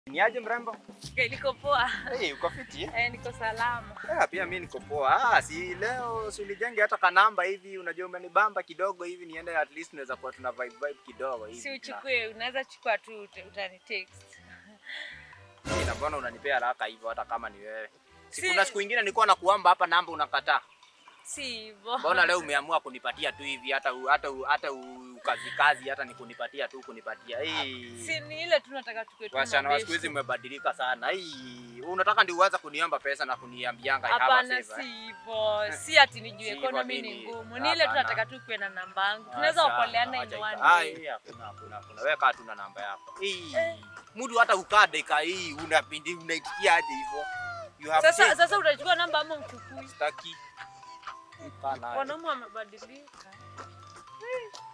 Niaje mrembo? Okay, niko poa. Hey, uko fiti? eh? Eh, niko salama. Ah, pia mimi niko poa. Ah, si leo si ulijenge hata kanamba hivi, unajua umenibamba kidogo hivi niende at least tunaweza kuwa tuna vibe vibe kidogo hivi. Si uchukue, unaweza chukua tu uta- utani text. Na na mbona unanipea haraka hivyo hata kama ni wewe? Si Si- kuna siku nyingine nilikuwa nakuamba hapa namba unakataa. Si hivyo. Mbona leo umeamua kunipatia tu hivi hata u- hata u- hata u- kazi kazi hata ni kunipatia tu kunipatia. Hey. Si ni ile tu nataka tukue tu Wasichana wa mabeshte. siku hizi umebadilika sana. Hii unataka ndio uanze kuniomba pesa na kuniambianga I have a Hapana, favor, si eh? hivyo. Si ati nijue Si hivyo economy ni nini? ngumu. Ni ile tu Hapana. nataka tu kuwe na namba yangu. Tunaweza Acha, okoleana in acha one ika- Ah, day. hii hakuna hakuna hakuna. Wewe kaa tu na namba yako. Hii. Eh. Mtu hata ukaa dakika hii unapindi unaitikia aje hivyo? You have Sasa changed. sasa utachukua namba ama uchukui? Sitaki. Kaa nayo. Wanaume wamebadilika.